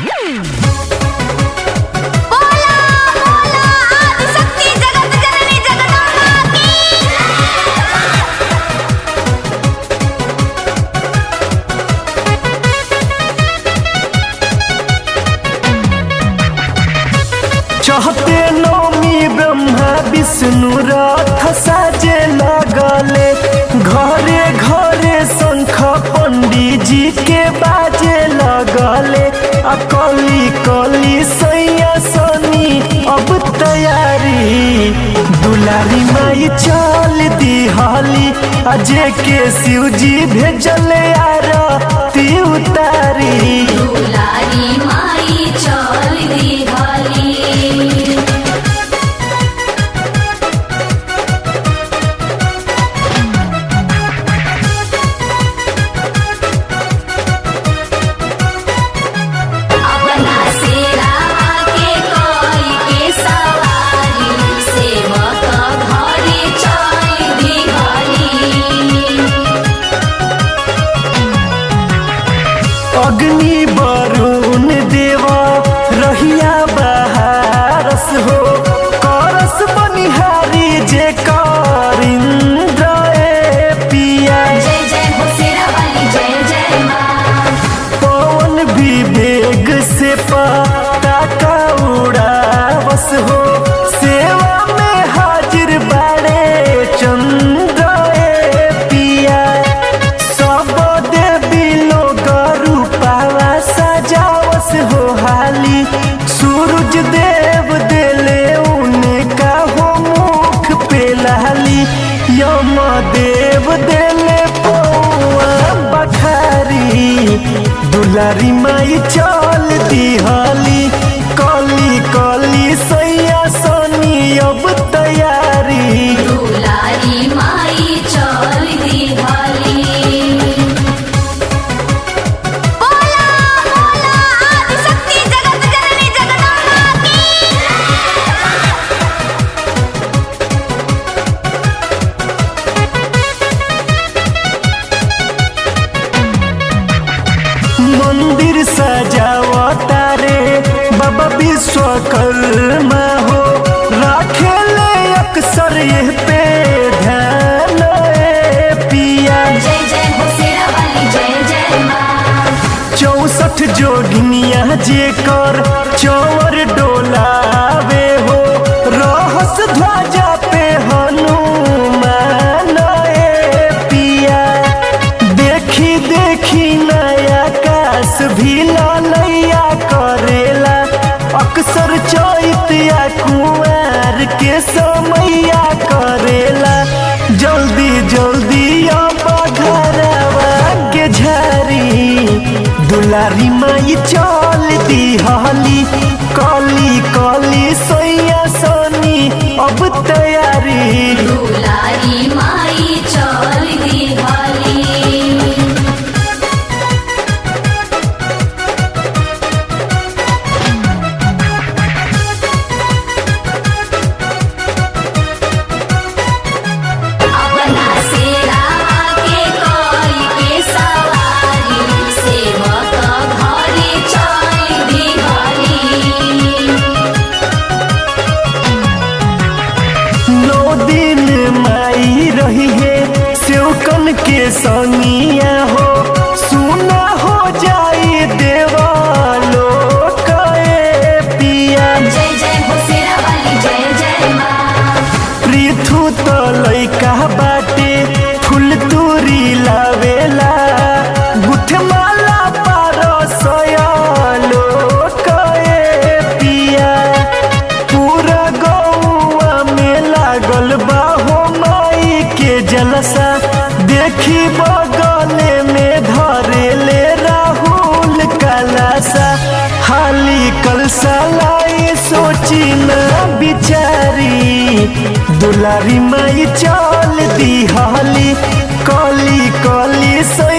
बोला बोला आदिशक्ति जगत जननी जगदम्बा की चहते नौमी ब्रह्मा विष्णु रथ साजे लगले घरे घरे शंख पंडित जी के बाजे लगले आ कली कली सैया सनी अब तैयारी दुलारी माई चल दिहली अजय के शिव जी भेजले आरती उतारी दुलारी माई चल दिहली अपना सेरावा के कोई के सवारी सेवक घरे चल दिहली अग्नि वरुण देवा रहिया बहारस हो करस बनिहारी जे कर इंद्र ए पिया जय जय हो शेरावाली जय जय माँ पवन विवेक से पताका उड़ावस हो सेवा में हाजिर बाड़े चंद्र ए पिया सब देवी लोग रूपावा सजावस हो हाली सूरज देव देले उनका हो मुख पे लाली यम देव देले पौआ बखारी दुलारी माई चल दिहली कली कली सैया सनी अब तैयारी दुलारी माई चल दिहली बोला बोला आदिशक्ति जगत जननी जगदम्बा की मंदिर सजावता रे बाबा विश्वकर्मा हो राखे ले अक्सर ये पे ध्यान ए पिया जय जय हो शेरावाली जय जय माँ चौसठ जोगिनिया जे कर चौर डोलावे हो रहस ध्वजा पे हनुमान ए पिया देखी देखी नया काश भी ललैया करेला अक्सर चैतिया कुआर के समैया करेला जल्दी जल्दी अब घरवा के झारी दुलारी माई चल दिहली कली कली सैया सनी अब तैयारी दुलारी माई चल दिहली अपना सेरावा के कोई के सवारी सेवक घरे चल दिहली नौ दिन माई रही है सेवकन के संगिया हो सुना हो जाई देवालो कए पिया जय जय हो शेरावाली जय जय माँ पृथु तो लैका बाटे फूल तूरी लावेला गुठमाला पारो सयालो कए पिया पूरा गौआ में लागल बा हो माई के जलसा देखी बगले में धरे ले राहुल कलासा हाली कलसा लाई सोची न बिचारी दुलारी माई चल दिहली कली कली सो